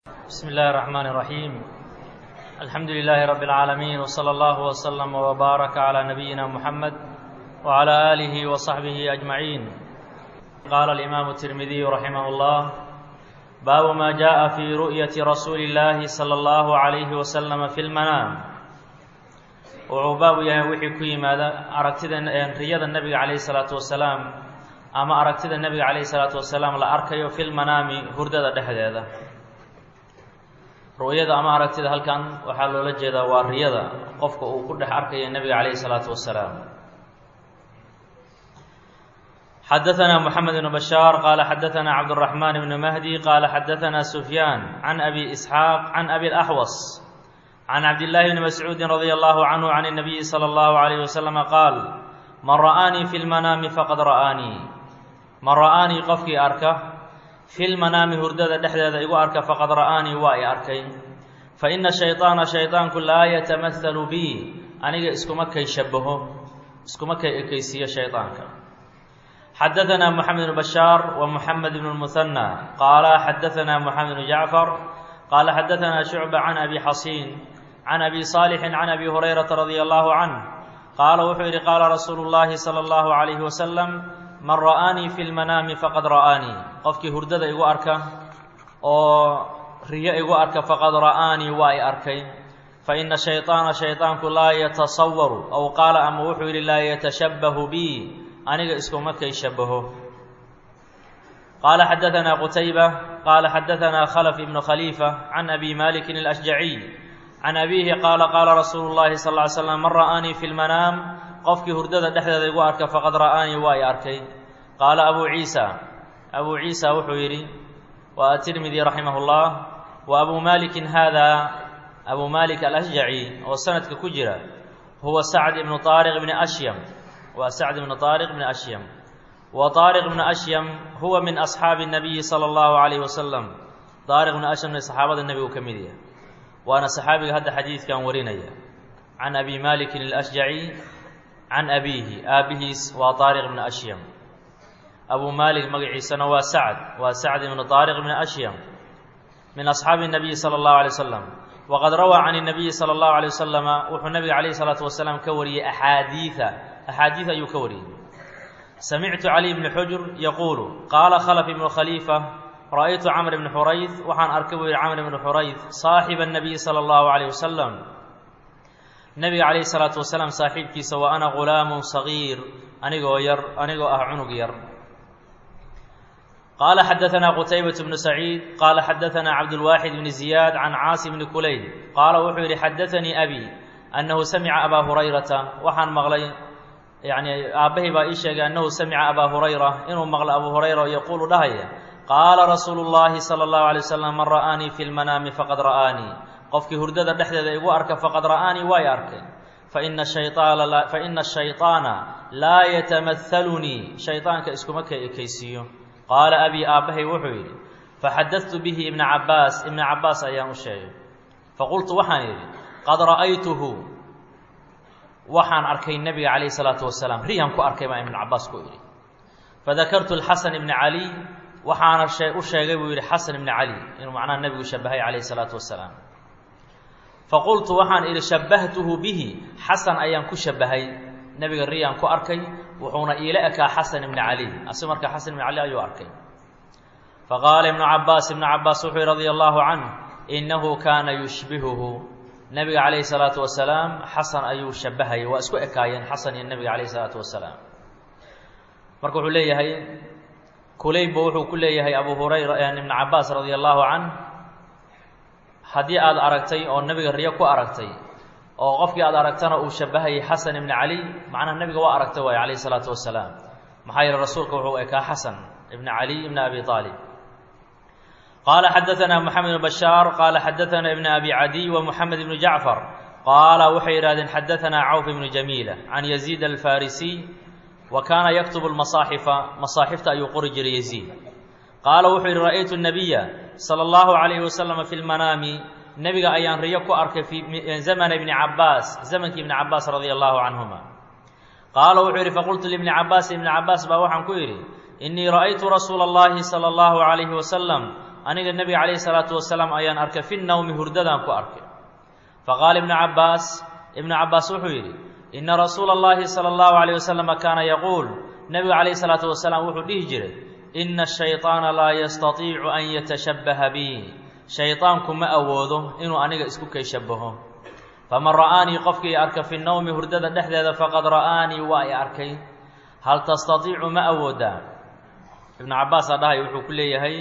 بسم الله الرحمن الرحيم الحمد لله رب العالمين وصلى الله وسلم وبارك على نبينا محمد وعلى آله وصحبه أجمعين قال الإمام الترمذي رحمه الله باب ما جاء في رؤية رسول الله صلى الله عليه وسلم في المنام wuxuu baabu yahay wixii ku yimaada aragtida riyada nebiga calayhi salaatu wasalaam ama aragtida nebiga calayhi salaatu wasalaam la arkayo fil manaami hurdada dhexdeeda ru'yada ama aragtida halkan waxaa loola jeedaa waa riyada qofka uu ku dhex arkayo nebiga calayhi salaatu wasalaam xadaثna mحamed بن bشhاar qala xadaثna cabdالرaحman بن mahdi qala xadaثna sufyaan can abi isxaaq can abi اlaxwas can cabdillaahi bni mascuudi radi allahu canhu can الnabiyi slى اllahu عalayh waslama qaal man ra'aanii fi lmanaami faqad ra'aanii man ra'aanii qofkii arka fi lmanaami hurdada dhexdeeda igu arka faqad ra'aanii waa i arkay faina shayطaana shayطaanku laa yatamahalu bi aniga iskuma kay shabaho iskuma kay ekaysiiyo shayطaanka xadaثna mxamed bn bashaar wa muxamed bn اlmuhanى qaala xadaثna muxamed bn jacfar qala xadaثna shucba can abi xasiin can abi saalixin can abi hurayrata radia allahu canh qaala wuxuu yidhi qaala rasuulu llaahi sala allahu calayhi wasalam man ra'aanii fi lmanaami faqad ra'aanii qofkii hurdada igu arka oo riyo igu arka faqad ra'aanii waa i arkay faina shayطaana shayطaanku laa yatasawaru aw qaala ama wuxuu yidhi laa yatashabbahu bi aniga iskuma kay shabaho qaala xadaثna qutayba qaala xadaثna khlf ibnu khaliifa can abi malikin اlأshjaciy can abiihi qaala qaala rasuulu llahi sal ly slam man ra'aanii fi lmanaam qofkii hurdada dhexdeeda igu arka faqad ra'aanii waa i arkay qaala abuu ciisa abuu ciisa wuxuu yidhi wa atirmidi raximah اllah wa abuu malikin hada abuu malik alashjaci oo sanadka ku jira huwa sacd ibnu aariq bni ashyam waa sacd ibnu aariq bni ashyam wa aariq bnu ashyam huwa min asxaabi الnabiyi salى اllahu alayh wasalam aariq bnu ashyamna saxaabada nebigu ka mid yahay waana saxaabiga hadda xadiidkan warinaya can abi malikin اlashjaci can abiihi aabihiis waa aariq bni ashyam abuu malik magaciisana waa sacd waa sacd ibnu aariq bni ashyam min asxaabi الnabiyi salى اllahu alay wasalam waqad rawaa can الnabiyi salى اllahu alay wasalama wuxuu nabiga calayh الsalaatu wasalaam ka wariyey axaadiia axaadiid ayuu ka wariyey samictu cali bni xujr yaquulu qaala khlf ibnu khaliifa ra'aytu camr bni xurayd waxaan arkay buu yihi camr bni xurayd saaxiba الnabiyi salى اllahu عalيyh wasalam nebiga calayhi الsalaatu wasalaam saaxiibkiisa wa ana gulaamu sagiir anigoo yar anigoo ah cunug yar qaala xadaثna qutaybaة bnu saciid qaala xadaثna cabdulwaaxid bni ziyaad can caasi bni kulayl qaala wuxuu yihi xadaثanii abi annahu samica abaa hurayrata waxaan maqlay yani aabbahay baa ii sheegay annahu samica abaa hurayra inuu maqlo abu hurayra oo yaquulu dhahaya qaala rasuulu llaahi sala allahu alay wasalam man ra'aanii fi lmanaami faqad ra'aanii qofkii hurdada dhexdeeda igu arka faqad ra'aanii waa i arkay faina faina ashayطaana laa yatamahalunii shayطaanka iskuma ka ekaysiiyo qaala abii aabbahay wuxuu yidhi faxadadtu bihi ibna cabaas ibna cabaas ayaan u sheegay faqultu waxaan yidhi qad ra'aytuhu waxaan arkay nebiga calayh salaatu wasalaam riyaan ku arkay baa ibnu cabaas ku idhi fadakartu lxasan ibna caliy waxaana u sheegay buu yidhi xasan ibni cali inuu macnaha nebigu shabahay calayh salaatu wasalaam faqultu waxaan idhi shabbahtuhu bihi xasan ayaan ku shabahay nebiga riyaan ku arkay wuxuuna iila ekaa xasan ibni cali asi markaa xasan ibni cali ayuu arkay faqaala ibnu cabaas ibnu cabaas wuxuu yihi radia allahu canh innahu kaana yushbihuhu nebiga calayhi salaatu wasalaam xasan ayuu shabahayay waa isku ekaayeen xasan iyo nebiga calayhi salaatu wasalaam marka wuxuu leeyahay kulayba wuxuu ku leeyahay abu hurayra ibn cabaas radia allahu canh haddii aada aragtay oo nebiga riyo ku aragtay oo qofkii aad aragtana uu shabahayay xasan ibni cali macnaha nebiga waa aragtay waayo calayhi salaatu wasalaam maxaa yeele rasuulka wuxuu ekaa xasan ibni cali ibni abi aalib qaala xadaثna mxamed bn bashaar qaala xadaثna ibn abi cadiy wa muxamed ibnu jacfar qaala waxay yidhahdeen xadaثna cawf ibnu jamiila can yaziid alfarisiy wa kaana yaktubu lmasaaxifa masaaxifta ayuu qori jiray yaziid qaala wuxuu yidhi ra'aytu nabiya sala allahu calayhi wasalama fi lmanaami nebiga ayaan riyo ku arkay fi zamana ibni cabaas zamankii ibni cabaas radia allahu canhuma qaala wuxuu yidhi faqultu libni cabaas ibni cabaas baa waxaan ku yidhi inii ra'aytu rasuula اllahi salى allahu calayhi wasalam aniga nebiga calayhi salaatu wasalaam ayaan arkay fi nawmi hurdadaan ku arkay faqaala ibnu cabbaas ibnu cabbaas wuxuu yidhi ina rasuula اllahi salى اllahu alayh wasalama kaana yaquul nebiga calayhi salaatu wasalaam wuxuu dhihi jiray ina ashayطaana laa yastatiicu an yatashabbaha bi shayطaanku ma awoodo inuu aniga isku kay shabaho faman ra'aanii qofkii arka fi nawmi hurdada dhexdeeda faqad ra'aanii waa i arkay hal tastatiicu ma awoodaa ibnu cabbaasaa dhahay wuxuu ku leeyahay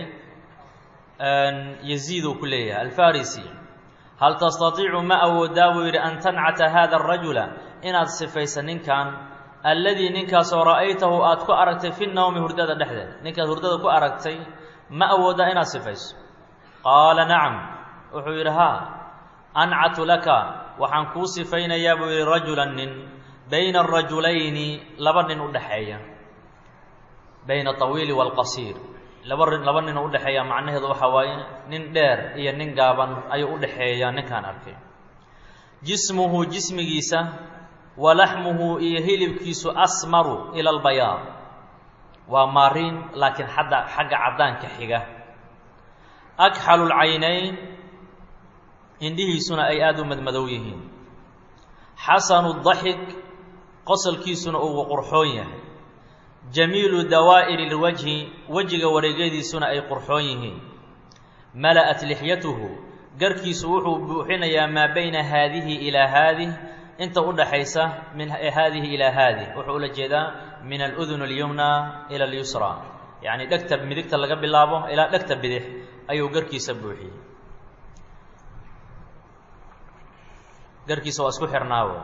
yaziid uu ku leeyahay alfarisi hal tastatiicu ma awoodaa buu yidhi an tancata hada arajula inaad sifaysa ninkan alladii ninkaasoo ra'aytahu aad ku aragtay fi nawmi hurdada dhexdeeda ninkaad hurdada ku aragtay ma awoodaa inaad sifayso qaala nacam wuxuu yidhi haa ancatu laka waxaan kuu sifaynayaa buu yidhi rajulan nin bayna arajulayni laba nin u dhexeeya bayna awiili waalqasiir laba laba nin u udhexeeya macnaheedu waxaa waaye nin dheer iyo nin gaaban ayuu u dhexeeyaa ninkaan arkay jismuhu jismigiisa wa laxmuhu iyo hilibkiisu asmaru ila albayaad waa maariin laakiin xadda xagga caddaanka xiga akxalu lcaynayn indhihiisuna ay aada u madmadow yihiin xasanu daxik qosolkiisuna uu qurxoon yahay jamiilu dawaa'iri lwajhi wejiga wareegyadiisuna ay qurxoon yihiin mala'at lixyatuhu garkiisu wuxuu buuxinayaa maa bayna haadihi ilaa haadih inta u dhaxaysa min haadihi ilaa haadih wuxuu ula jeedaa min aludun alyumna ila alyusra yacni dhegta midigta laga bilaabo ilaa dhegta bidix ayuu garkiisa buuxiyey garkiisa waa isku xirnaawo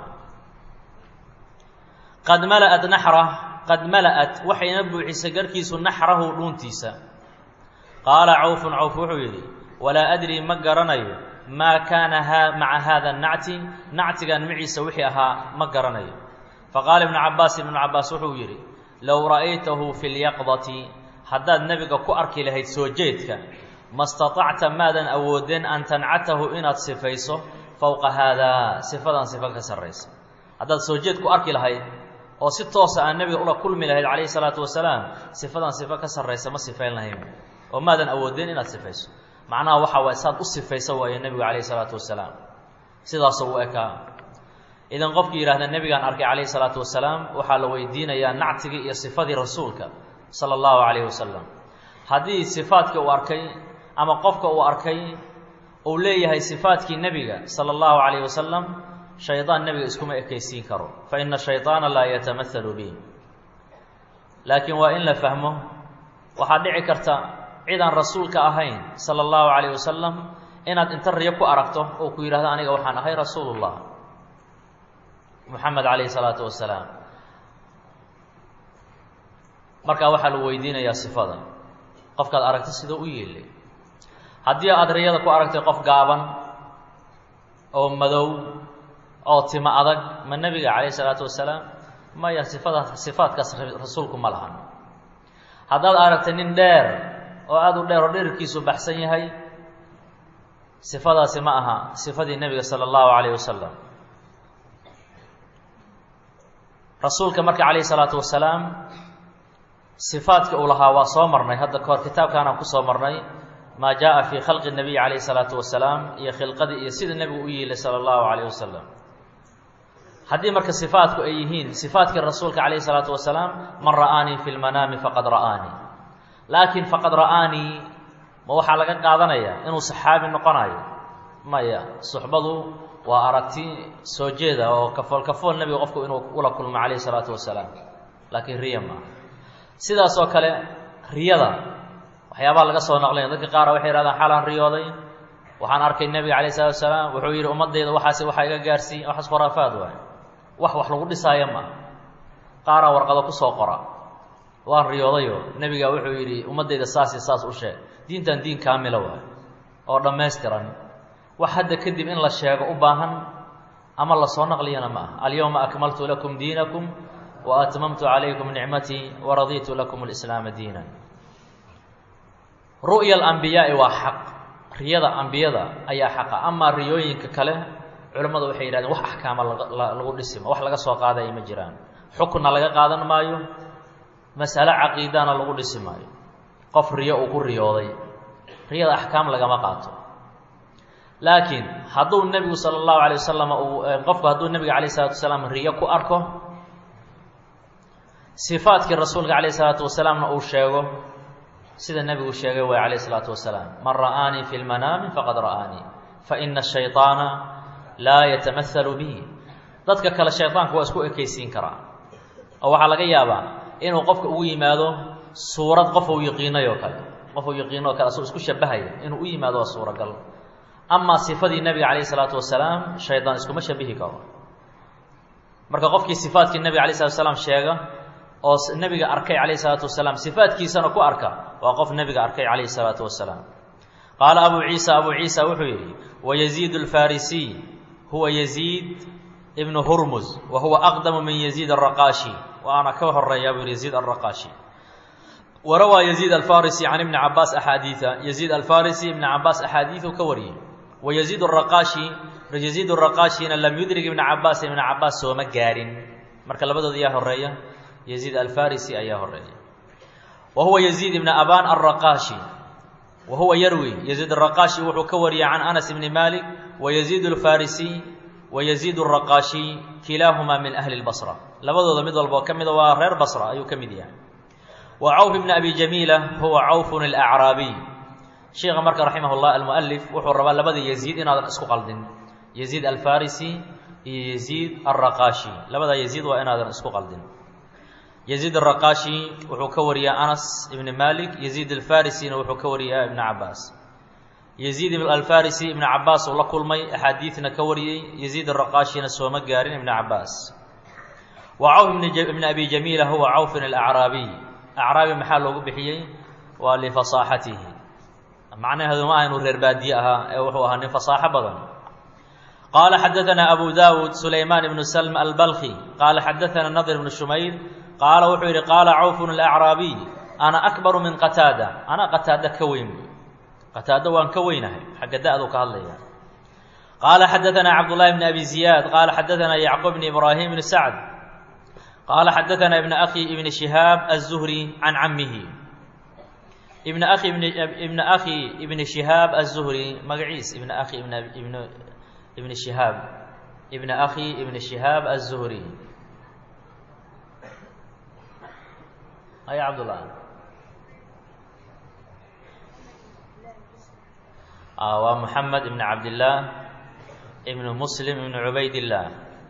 qad mala'at naxra qad mala'at waxayna buuxisay garkiisu naxrahu dhuuntiisa qaala cawfun cawf wuxuu yidhi walaa adrii ma garanayo maa kaana ha maca haada nacti nactigan maciisa wixii ahaa ma garanayo faqaala ibnu cabbaas ibnu cabbaas wuxuu yidhi low ra'aytahu fi lyaqdati haddaad nebiga ku arki lahayd soo jeedka ma staطacta maadan awoodeen an tancatahu inaad sifayso fowqa haadaa sifadan sifa ka sarraysa haddaad soo jeed ku arki lahayd oo si toosa aan nebiga ula kulmi lahayd calayhi salaatu wasalaam sifadan sifa ka sarraysa ma sifayn lahayn oo maadan awoodeen inaad sifayso macnaha waxaa waay saad u sifaysa waayo nebigu calayhi salaatu wasalaam sidaasoo u ekaa idan qofkii yidhahda nebigaan arkay calayhi salaatu wasalaam waxaa la weydiinayaa nactigii iyo sifadii rasuulka sala allahu calayhi wasalam haddii sifaadkii uu arkay ama qofka uu arkay uu leeyahay sifaadkii nebiga sala allahu calayhi wasalam shaydaan nebiga iskuma ekaysiin karo fa ina shayطaana laa yatamahalu bih laakiin waa in la fahmo waxaa dhici karta cid aan rasuulka ahayn sala allahu calayh wasalam inaad inta riyo ku aragto oo ku yidhahdo aniga waxaan ahay rasuulullah moxamed calayhi salaatu wasalaam markaa waxaa lagu weydiinayaa sifada qofkaad aragta sida u yeelay haddii aad riyada ku aragtay qof gaaban oo madow oo timo adag ma nebiga calayhi salaatu wasalaam maya sifada sifaadkaas rasuulku ma lahan haddaad aragtay nin dheer oo aada u dheer oo dherarkiisu baxsan yahay sifadaasi ma aha sifadii nebiga sala allahu calayh wasalam rasuulka marka calayhi salaatu wasalaam sifaadka uu lahaa waa soo marnay hadda kahor kitaabkaanaan kusoo marnay maa jaa fii khalqi nabiy calayhi salaatu wasalaam iyo khilqadii iyo sida nebigu u yiilay sala allahu calayh wasalam haddii marka sifaadku ay yihiin sifaadkii rasuulka calayhi salaatu wasalaam man ra'aanii fi lmanaami faqad ra'aanii laakiin faqad ra'aanii ma waxaa laga qaadanaya inuu saxaabi noqonayo maya suxbadu waa aragti soo jeeda oo kafool kafool nebiga qofku inuu ula kulmo calayhi salaatu wasalaam laakiin riya maaha sidaas oo kale riyada waxyaabaha laga soo naqlaya dadka qaara waxay yhahdaan xaalaan riyooday waxaan arkay nebiga calayh salatu wasalaam wuxuu yidhi ummaddayda waxaas waxaa iga gaarsiiy waxaas khuraafaad waay wax wax lagu dhisaayo maaha qaaraa warqado kusoo qora waan riyoodayo nebiga wuxuu yidhi ummaddayda saasi saas u sheeg diintan diin kaamila waay oo dhammaystiran wax hadda kadib in la sheego u baahan ama lasoo naqliyana ma aha alyawma akmaltu lakum diinakum wa atmamtu calaykum nicmatii waraditu lakum alislaama diinan ru'ya alambiyaai waa xaq riyada ambiyada ayaa xaqa amaa riyooyinka kale culimmadu waxay yidhahdeen wax axkaama lagu dhisima wax laga soo qaadaya ma jiraan xukunna laga qaadan maayo masale caqiidana lagu dhisi maayo qof riyo uu ku riyooday riyada axkaam lagama qaato laakiin hadduu nebigu sala allahu alay wasalam uu qofku hadduu nebiga calayh isalaatu wasalaam riyo ku arko sifaadkii rasuulka calayh isalaatu wasalaamna uu sheego sida nebigu sheegay way calayh isalaatu wasalaam man ra'aanii fi lmanaami faqad ra'aanii fa ina ashayطaana laa yatamahalu bihi dadka kale shaydaanku waa isku ekaysiin karaa oo waxaa laga yaabaa inuu qofka ugu yimaado suurad qof uu yaqiinay oo kale qof uu yaqiino o kale asoo isku shabahaya inuu u yimaado waa suuragal amaa sifadii nebiga calayh isalaatu wasalaam shaydaan iskuma shabihi karo marka qofkii sifaadkii nebiga alay slatu wasalaam sheega oo nebiga arkay calayh isalaatu wasalaam sifaadkiisana ku arka waa qof nebiga arkay calayh isalaatu wasalaam qaala abu ciisa abu ciisa wuxuu yidhi wayaziid alfarisiy huwa yaziid ibnu hurmuz wa huwa aqdamu min yaziid araqaashi waana ka horeeyaa buu yidhi yaziid araqaashi warawaa yaziid alfarisi can ibni cabaas axaadiida yaziid alfarisi ibni cabaas axaadiidu ka wariyey wayaziid araqaashi yaziid araqaashina lam yudrig ibna cabaas ibna cabaas sooma gaarin marka labadooda yaa horeeya yaziid alfarisi ayaa horeeya wa huwa yaziid ibna aban alraqaashi wa huwa yarwi yaziid araqaashi wuxuu ka wariyey can anas ibni malik wa yaziid alfarisi wa yaziid araqaashi kilaahumaa min ahli lbasra labadooda mid walboo ka mida waa reer basra ayuu ka mid yahay wa cawf ibna abi jamiila huwa cawfun alacraabiy sheikha marka raximah llah almualif wuxuu rabaa labada yaziid inaadan isku qaldin yaziid alfarisi iyo yaziid alraqaashi labada yaziid waa inaadan isku qaldin yaziid araqaashi wuxuu ka wariyaa anas ibni malik yaziid alfarisina wuxuu ka wariyaa ibna cabaas yaziid alfarisi ibna cabaas uu la kulmay axaadiidna ka wariyey yaziid araqaashina sooma gaarin ibna cabaas wa cawf ibna abi jamiila huwa cawfin alacraabiy acraabi maxaa loogu bixiyey waa lifasaaxatihi macnaheedu ma aha inuu reer baadiye ahaa ee wuxuu ahaa nin fasaaxo badan qaala xadaanaa abu dawud sulaymaan ibnu salm albalki qaala xadaanaa nadir ibnu shumayr qaala wuxuu yidhi qaala cawfun alacraabiy ana akbaru min qataada ana qataada ka weyn buy qataado waan ka weynahay xagga da-du ka hadlaya qaala xadaanaa cabdullahi bni abi ziyaad qaala xadaanaa yacquub bni ibraahim bni sacd qaala xadaanaa ibna akhi ibni shihaab aلzuhri can camihi ibn akhi ibn akhi ibni shihaab aلzuhri magaciis ibn akhi ibn ibn ibni shihaab ibn akhi ibni shihaab aلzuhri aya cabdullah waa moxamed ibn cabdillaah ibn muslim ibn cubaydillah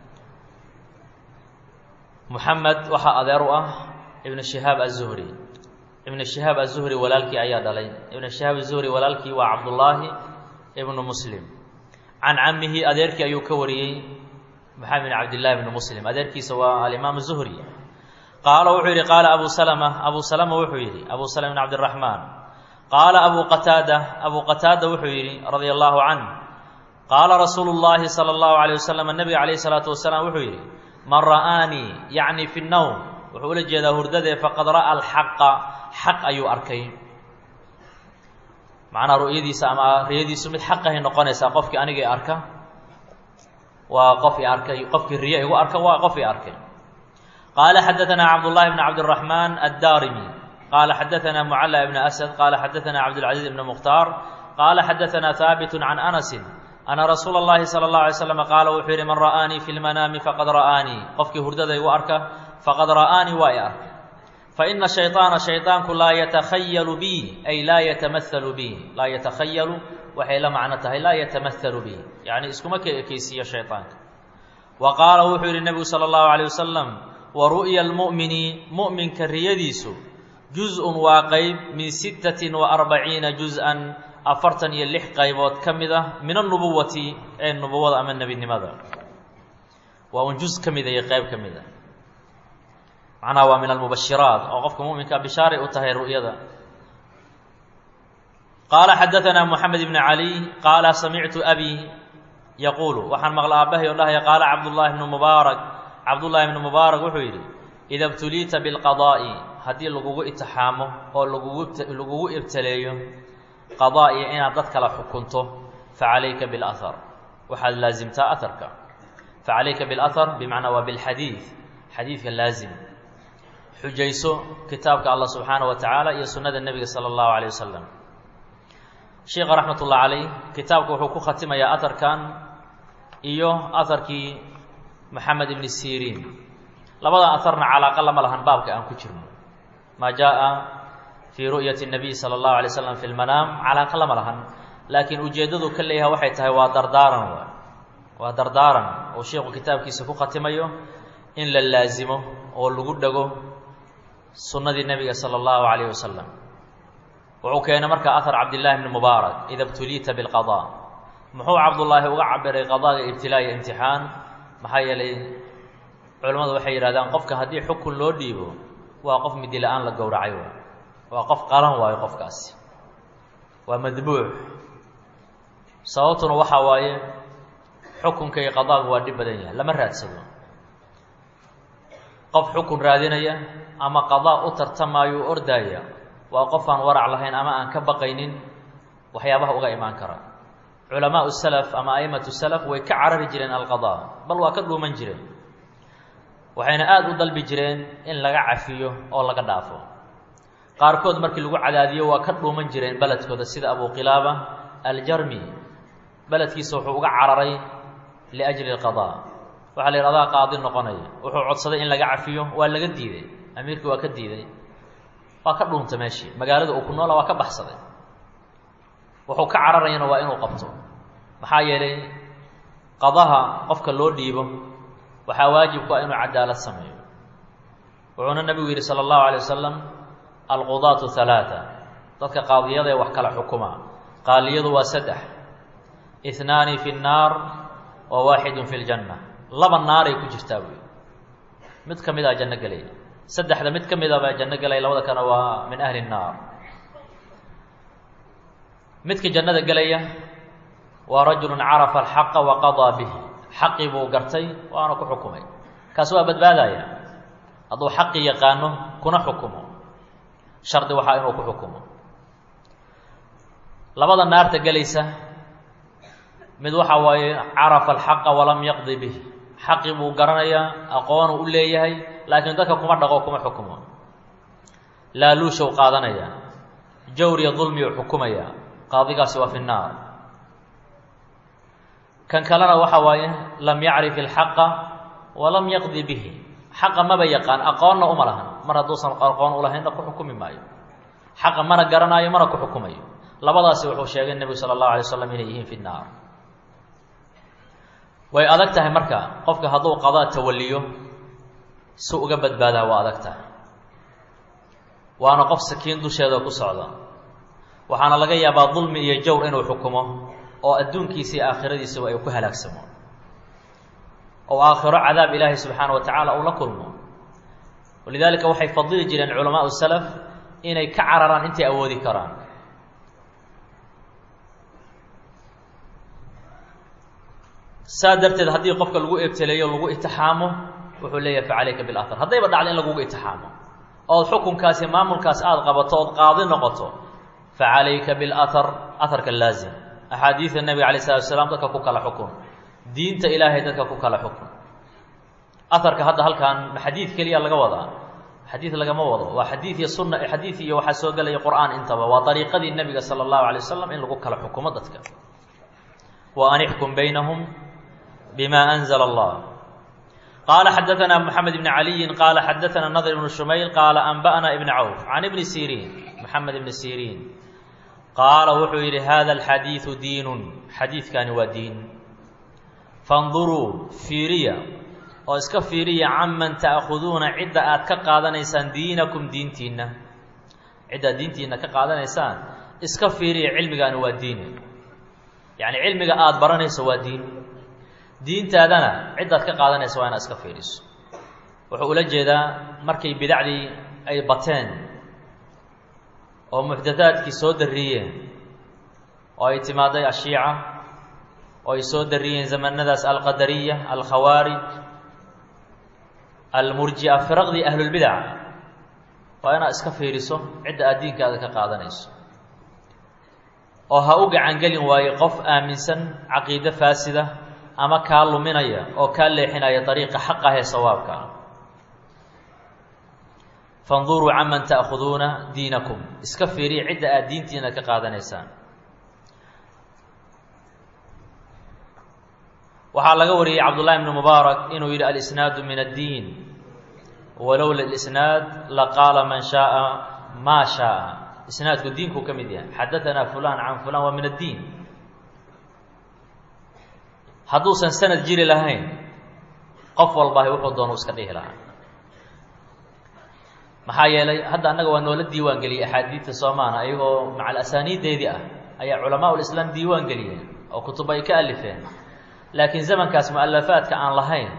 moxamed waxaa adeer u ah ibn shihaab aلzuhri ibn shihaab aلzuhri walaalkii ayaa dhalay ibn shihaab aلzuhri walaalkii waa cabdullaahi ibnu muslim can camihi adeerkii ayuu ka wariyey maxamed bin cabdillahi ibnu muslim adeerkiisa waa alimaam zuhri qaala wuxuu yidhi qaala abu salama abu salama wuxuu yidhi abu salama bin cabdiraxmaan qaala abu qataada abu qataada wuxuu yidhi radia allahu canh qaala rasuulu llaahi sala allahu alayh wasalam nabiga calayh isalaatu wasalaam wuxuu yidhi man ra'aanii yacni fi nnowm wuxuu ula jeedaa hurdadee faqad ra'a alxaqa xaq ayuu arkay macnaha ru'yadiisa ama riyadiisu mid xaqahay noqonaysaa qofkii aniga i arka waa qof i arkay qofkii riyo igu arka waa qof i arkay qaala xadaanaa cabdullahi bn cabdiraxmaan addaarimi qaala xadaanaa mucalla ibn asad qaala xadaanaa cabdilcaziiz ibn mukhtaar qaala xadaanaa haabitu can anasin ana rasuula اllahi salى اllahu alay slam qaala wuxuu yidhi man ra'aanii fi lmanaami faqad ra'aanii qofkii hurdada igu arka faqad ra'aanii waa i arka faina shayطaana shayطaanku laa yatakhayalu bi ay laa yatamahalu bi laa yatakhayalu waxay la macno tahay laa yatamahalu bi yacni iskuma ka ekeysiiyo shayطaanka wa qaala wuxuu yidhi nebigu salى اllahu alيه wasalam wa ru'ya اlmu'mini mu'minka riyadiisu juz-un waa qeyb min sittatin wa arbaciina juz-an afartan iyo lix qaybood ka mid ah min anubuwati ee nubuwada ama nebinimada waa un juz ka mida iyo qeyb ka mid a macnaha waa min almubashiraat oo qofka muminka bishaaray u tahay ru'yada qaala xadaanaa moxamed ibn cali qaala samictu abi yaquulu waxaan maqla aabbahay oo dhahaya qaala cabdullaahi bnu mubaarak cabdullaahi bnu mubaarak wuxuu yidhi ida btuliita bilqadaa'i haddii lagugu itixaamo oo lagugu lagugu ibtaleeyo qadaa'iya inaad dad kala xukunto facalayka bilahar waxaad laasimtaa aharka facalayka bilahar bimacnaa waa bilxadiid xadiidka laazim xujayso kitaabka allah subxaana wa tacaala iyo sunnada nebiga sala allahu alayh wasalam sheikha raxmat ullah calayh kitaabka wuxuu ku khatimayaa aharkan iyo aharkii maxamed ibni siriin labada aharna calaaqa lama lahan baabka aan ku jirno maa jaa fii ru'yati الnabiy salى اllahu alay slam fi lmanaam calaaqa lama lahan laakiin ujeeddadu ka leeyahay waxay tahay waa dardaaran wa waa dardaaran oo sheikhu kitaabkiisa ku khatimayo in la laasimo oo lagu dhego sunnadii nebiga salى اllahu alayh wasalam wuxuu keenay marka ahar cabdillahi bni mubaarak ida btuliita biاlqada muxuu cabdullaahi uga cabiray qadaaga ibtilaa iyo imtixaan maxaa yeelay culimmadu waxay yidhahdaan qofka haddii xukun loo dhiibo waa qof midi la-aan la gowracay waay waa qof qalan waayo qofkaasi waa madbuuc sababtuna waxaa waaye xukunka iyo qadaagu waa dhib badan yahay lama raadsado qof xukun raadinaya ama qadaa u tartamaayo u ordaaya waa qof aan warac lahayn ama aan ka baqaynin waxyaabaha uga imaan kara culamaau salaf ama aimatu salaf way ka carari jireen alqadaa bal waa ka dhuuman jireen waxayna aada u dalbi jireen in laga cafiyo oo laga dhaafo qaarkood markii lagu cadaadiyo waa ka dhuuman jireen beledkooda sida abu qilaaba aljarmi beledkiisa wuxuu uga cararay liajli alqadaa waxaa la yidhi adaa qaadi noqonaya wuxuu codsaday in laga cafiyo waa laga diiday amiirkii waa ka diiday waa ka dhuuntay meeshii magaalada uu ku noola waa ka baxsaday wuxuu ka cararayana waa inuu qabto maxaa yeelay qadaha qofka loo dhiibo waxaa waajibku ah inuu cadaalad sameeyo wuxuuna nebigu yidhi sala allahu alay wasalam alqudaatu halaata dadka qaadiyada ee wax kala xukuma qaaliyadu waa saddex ihnaani fi nnaar wa waaxidun fi ljanna laba naaray ku jirtaa buy mid ka mid a janno gelaya saddexda mid ka mid a baa janno gelaya labada kana waa min ahli nnaar midka jannada gelaya waa rajulu carafa alxaqa wa qadaa bihi xaqii buu gartay waana ku xukumay kaas waa badbaadaya hadduu xaqii yaqaano kuna xukumo shardi waxaa inuu ku xukumo labada naarta gelaysa mid waxa waaye carafa alxaqa walam yaqdi bih xaqii buu garanayaa aqoonu u leeyahay laakiin dadka kuma dhaqo kuma xukumo laaluushow qaadanaya jawriya dulmiyuu xukumaya qaadigaasi waa fi nnaar kan kalena waxa waaye lam yacrif ilxaqa walam yaqdi bihi xaqa maba yaqaan aqoonna uma lahan mar hadduusan aqoon ulahaynna ku xukumi maayo xaqa mana garanaayo mana ku xukumayo labadaasi wuxuu sheegay nebigu sala allahu alay slam inay yihiin fi nnaar way adag tahay marka qofka hadduu qadaa tawaliyo si uga badbaadaa waa adag tahay waana qof sakiin dusheeda ku socda waxaana laga yaabaa dulmi iyo jawr inuu xukumo oo adduunkiisa iyo aakhiradiisaba ay ku halaagsamo oo aakhiro cadaab ilaahay subxaana wa tacaala uu la kulmo walidaalika waxay fadili jireen culamaau salaf inay ka cararaan intay awoodi karaan saa darteed haddii qofka lagu ebteleeyo lagu itixaamo wuxuu leeyahay fa calayka bilahar haddayba dhacdo in lagugu itixaamo ood xukunkaasi maamulkaas aada qabato ood qaadi noqoto fa calayka bilahar aharka laazim axaadiida nebiga alay slatu asalaam dadka ku kala xukun diinta ilaahay dadka ku kala xukun aharka hadda halkan xadiid keliya laga wadaa xadiid lagama wado waa xadiid iyo sunna xadiid iyo waxaa soo gelaya qur'aan intaba waa dariiqadii nebiga sala allahu alay wasalam in lagu kala xukumo dadka wa an ixkum baynahum bima anzla allah qaala xadaana moxamed ibni caliyin qaala xadaana nadr ibnu shumayl qaala anba'na ibn cawf can ibni siriin moxamed ibni siriin qaala wuxuu yidhi hada alxadiidu diinun xadiidkani waa diin fanduruu fiiriya oo iska fiiriya canman ta'khuduuna cidda aad ka qaadanaysaan diinakum diintiinna ciddaad diintiinna ka qaadanaysaan iska fiiriya cilmigaani waa diin yacni cilmiga aada baranayso waa diin diintaadana ciddaad ka qaadanaysa waa inaad iska fiiriso wuxuu ula jeedaa markay bidacdii ay bateen oo muxdathaadkii soo darriyeen oo ay timaaday ashiica oo ay soo darriyeen zamanadaas alqadariya alkhawaarij almurji'a firaqdii ahlulbidac waa inaad iska fiiriso cidda aad diinkaada ka qaadanayso oo ha u gacangelin waayo qof aaminsan caqiide faasida ama kaa luminaya oo kaa leexinaya dariiqa xaq ah ee sawaabka ah fanduruu canman ta'khuduuna diinakum iska fiiriya cidda aad diintiina ka qaadanaysaan waxaa laga wariyey cabdullahi bni mubaarak inuu yidhi alisnaadu min addiin walowla lisnaad laqaala man shaaa maa shaaa isnaadku diinkuu ka mid yahay xadaanaa fulan can fulan waa min addiin hadduusan sanad jiri lahayn qof walbahi wuxuu doonu iska dhihi lahaa maxaa yeelay hadda annaga waa noola diiwaan geliyey axaadiidta soomaana iyagoo macal asaaniiddeedii ah ayaa culamaa ulislaam diiwaan geliyeen oo kutub ay ka alifeen laakiin zamankaas mu-alafaadka aan lahayn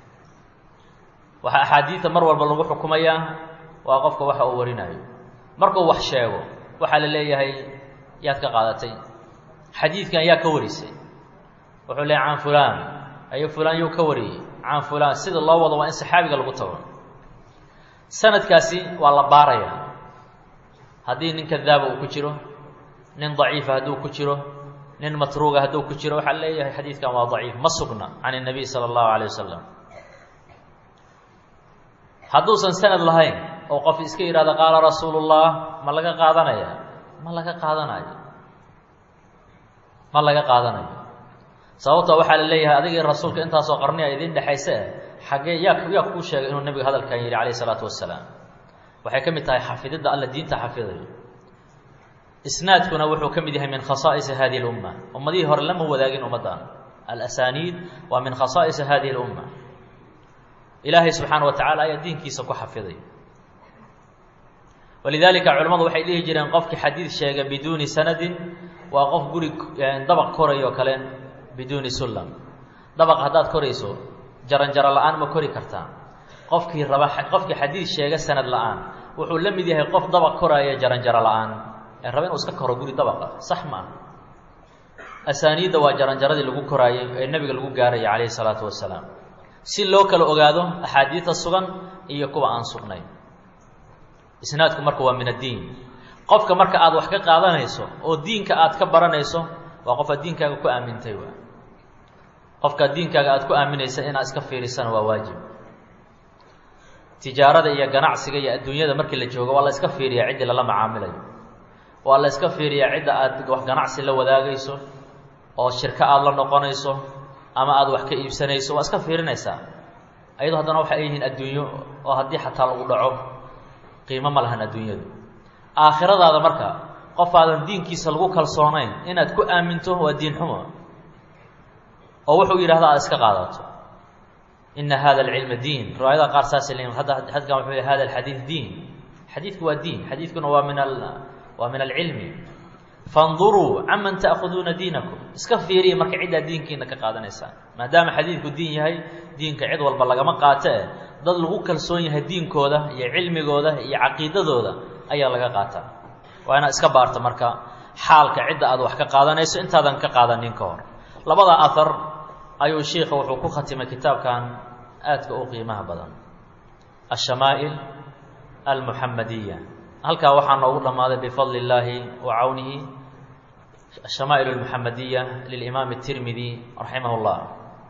waxaa axaadiidta mar walba lagu xukumayaa waa qofka waxa uu warinayo markuu wax sheego waxaa la leeyahay yaad ka qaadatay xadiidkan yaa ka warisay wuxuu leeyahy can fulaan ayo fulaan yuu ka wariyey can fulaan sida loo wado waa in saxaabiga lagu tago sanadkaasi waa la baarayaa haddii nin kadaaba uu ku jiro nin daciifa hadduu ku jiro nin matruuga hadduu ku jiro waxaa leeyahay xadiidkan waa daciif ma sugna can الnabiy salى اllahu alيه wasalam hadduusan sanad lahayn oo qof iska yidhahdo qaala rasuulu الlah ma laga qaadanaya ma laga qaadanayo ma laga qaadanayo sababta waxaa la leeyahay adigii rasuulka intaasoo qarniya idin dhexayse xaggee yaa yaa kuu sheegay inuu nebiga hadalkan yidhi calayh isalaatu wasalaam waxay ka mid tahay xafididda alla diinta xafidayo isnaadkuna wuxuu ka mid yahay min khasaa'isi hadihi اlumma ummadihii hore lama wadaagin ummaddan alasaniid waa min khasaa'isi hadihi اlumma ilaahay subxaana wa tacala ayaa diinkiisa ku xafiday walidaalika culimmadu waxay dhihi jireen qofkii xadiid sheega biduuni sanadin waa qof guri dabaq korayo kale biduuni sullam dabaq haddaad korayso jaranjaro la-aan ma kori kartaa qofkii raba qofkii xadiid sheega sanad la-aan wuxuu la mid yahay qof dabaq koraaya jaranjaro la-aan ee raba inuu iska koro guri dabaqa sax ma ah asaaniidda waa jaranjaradii lagu koraayey ee nebiga lagu gaaraya calayhi salaatu wasalaam si loo kala ogaado axaadiidta sugan iyo kuwa aan sugnayn isnaadku marka waa min addiin qofka marka aad wax ka qaadanayso oo diinka aad ka baranayso waa qof aad diinkaaga ku aamintay waa qofkaad diinkaaga aad ku aaminaysa inaad iska fiirisana waa waajib tijaarada iyo ganacsiga iyo adduunyada markii la joogo waa la iska fiiriyaa ciddii lala macaamilayo waa la iska fiiriyaa cidda aad wax ganacsi la wadaagayso oo shirko aada la noqonayso ama aada wax ka iibsanayso waa iska fiirinaysaa ayadoo haddana waxay yihiin adduunyo oo haddii xataa lagu dhaco qiimo ma lahan adduunyadu aakhiradaada marka qof aadan diinkiisa lagu kalsoonayn inaad ku aaminto waa diin xumo oo wuxuu yidhahda aad iska qaadato ina hada alcilma diin riwaayadaha qaar saasay leeyiin hadda xadkan wuxuu yih hada alxadiid diin xadiidku waa diin xadiidkuna waa min al waa min alcilmi fanduruu caman ta'khuduuna diinakum iska fiiriya marka ciddaa diinkiina ka qaadanaysaan maadaama xadiidku diin yahay diinka cid walba lagama qaato eh dad lagu kalsoon yahay diinkooda iyo cilmigooda iyo caqiidadooda ayaa laga qaataa waa inaad iska baarta marka xaalka cidda aad wax ka qaadanayso intaadan ka qaadanin ka hor labada ahar ayuu shiika wuxuu ku khatimay kitaabkan aadka u qiimaha badan ashamaa'il almuxamadiya halkaa waxaa noogu dhammaaday bifadli illaahi wa cawnihi ashamaa'il almuxamadiya lilimaam الtirmidi raximah اllah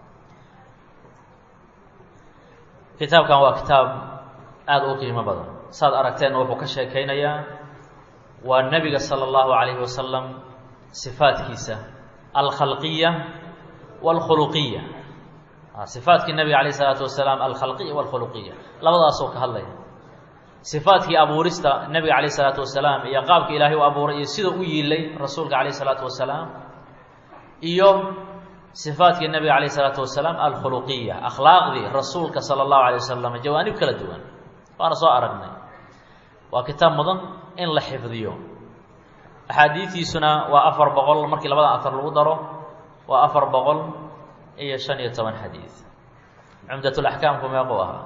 kitaabkan waa kitaab aada u qiimo badan saad aragteenna wuxuu ka sheekaynayaa waa nebiga salى اllahu alayhi wasalam sifaadkiisa alkhalqiya wاlkhuluqiya sifaatkii nebiga alayh الsalaatu wasalaam alkhalqiya wاlkhuluqiya labadaasoo ka hadlaya sifaadkii abuurista nebiga calayh isalaatu wasalaam iyo qaabka ilaahay u abuuray iyo sida u yiilay rasuulka calayh isalaatu wasalaam iyo sifaadkii nebiga calayh isalaatu wasalaam alkhuluqiya akhlaaqdii rasuulka sala allahu alay wasalam jawaanib kala duwan waana soo aragnay waa kitaab mudan in la xifdiyo axaadiidiisuna waa afar boqol markii labada afar lagu daro waa afar boqol iyo shan iyo toban xadiid cumdatulaxkaamku meequu ahaa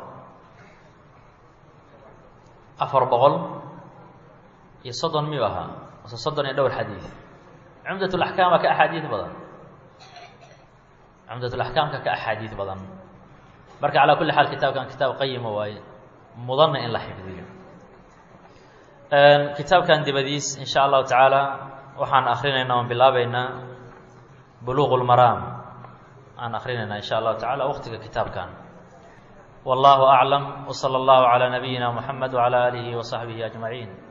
afar boqol iyo soddon miyuu ahaa mase soddon iyo dhowr xadiid cumdatulaxkaam waa ka axaadiid badan cumdatulaxkaamka ka axaadiid badan marka calaa kulli xaal kitaabkan kitaab qayima waaye mudanna in la xifdiyo kitaabkan dibadiis in sha allahu tacaala waxaan akrinaynaa oon bilaabeynaa buluuq lmaraam aan akrinaynaa in sha allahu tacala waqtiga kitaabkan والله أعلم وصلى الله على نبينا محمد وعلى آله وصحبه أجمعين